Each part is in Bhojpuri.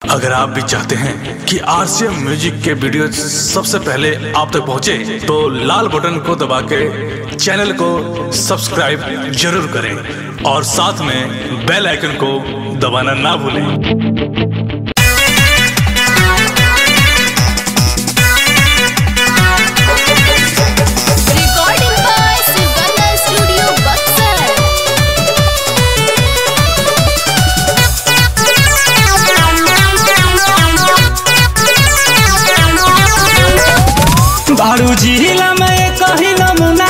अगर आप भी चाहते हैं कि आरसीएम म्यूजिक के वीडियो सबसे पहले आप तक पहुंचे, तो लाल बटन को दबा के चैनल को सब्सक्राइब जरूर करें और साथ में बेल आइकन को दबाना ना भूलें Recording by Sugandha Studio Buxar. बारू जिला में कही नमूना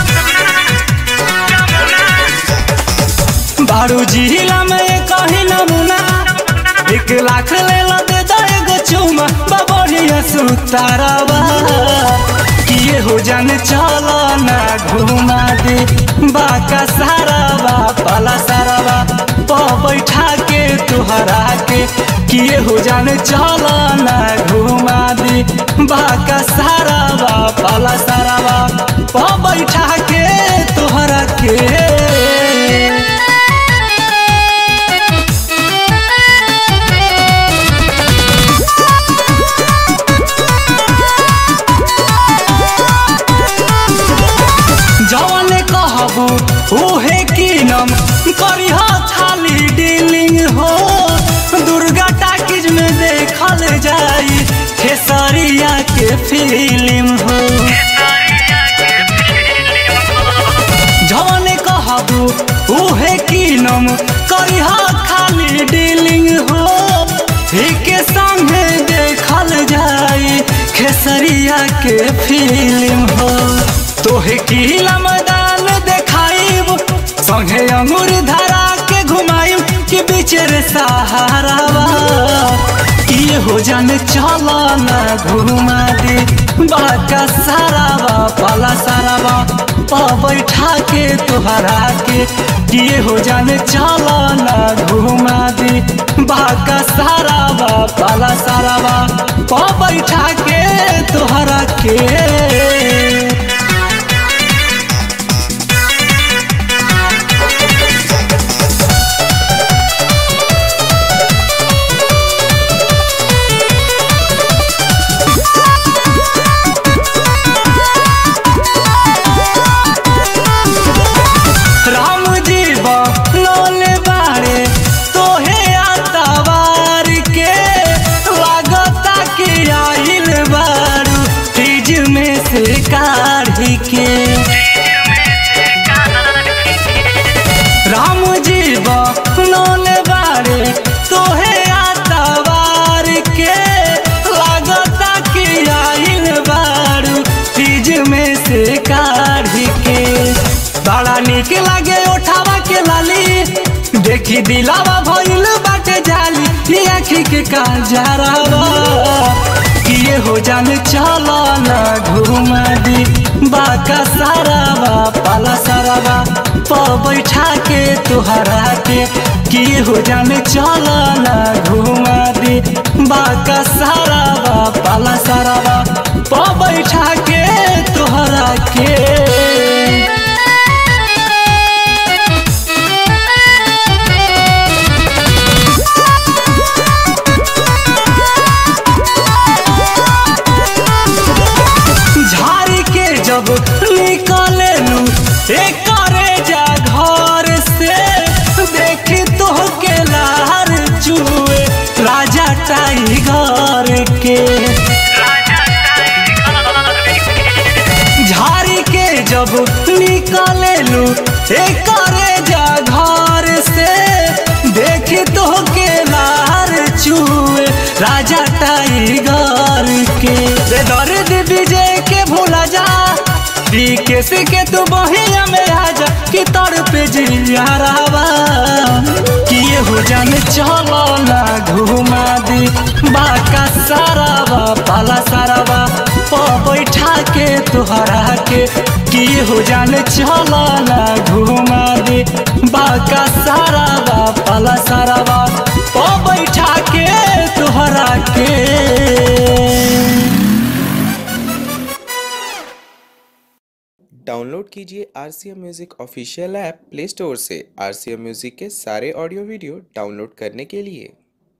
बारू जिला में कही नमूना एक लाख ले लो दे दो एगो चुमा बबड़िया सुतारवा किए हो जाने चलो ना घुमा दे बाका सारावा पला सारावा प बैठा के तुहरा के किए हो जाने चलो ना घुमा दे बाका सारावा पला सारावा प बैठा के तुहरा के जवन कहबू उहे कीनम करिह खाली डीलिंग हो दुर्गा टाकिज में देखल जाई खेसरिया के फिल्म हो जवन कहबू उहे कीनम करिह खाली डीलिंग हो के संगे देखल जाई खेसरिया के फिल्म हो तोहे किला मैदान देखाइब संगे अंगूर धरा के घुमाइब कि बीच रे सहारावा ये हो जाने चलो ना घुमा दे बाका सारावा पाला सारावा पा बैठा के तुहरा के ये हो जाने चलो ना घुमा दे बाका सारावा पाला सारावा पा बैठा के तुहरा के राम जी बनोले बारे तोहे आतावार के लागता कि आइल बारू फ्रिज में से काढ़ी के राम जी बनोले बारे तोहे आतावार के लागता कि आइल बारू फ्रिज में से काढ़ी के बड़ा निक लागे उठावा के लाली देखी दिलावा भइल बाटे जाली ये आखी के काजरावा किए हो जाने चलो ना घुमा दी बाका सारावा पाला सारावा प बैठा के तुहरा के किए हो जाने चलो ना घुमा दी बाका सारावा पाला सारावा प बैठा के तुहरा के झाड़ी के जब निकले लू करे जा घर से देखी तो के लार चुए राजा टाइगर के झाड़ी के जब निकले लू करे जा घर से देखी तो के लार चुए राजा टाइगर के रे दर्द विजय के भूला जा केस के तू बहिया में आजा कि तोर पे जिया रहवा किए हो जाने चलो ना घुमा दी बाका सारावा पाला सारावा प बैठा के तुहरा के किए हो जाने चलो ना घुमा दी बाका सारावा पाला सारावा प बैठा के तुहरा के डाउनलोड कीजिए R C M music official app play store से आर सी एम म्यूज़िक के सारे ऑडियो वीडियो डाउनलोड करने के लिए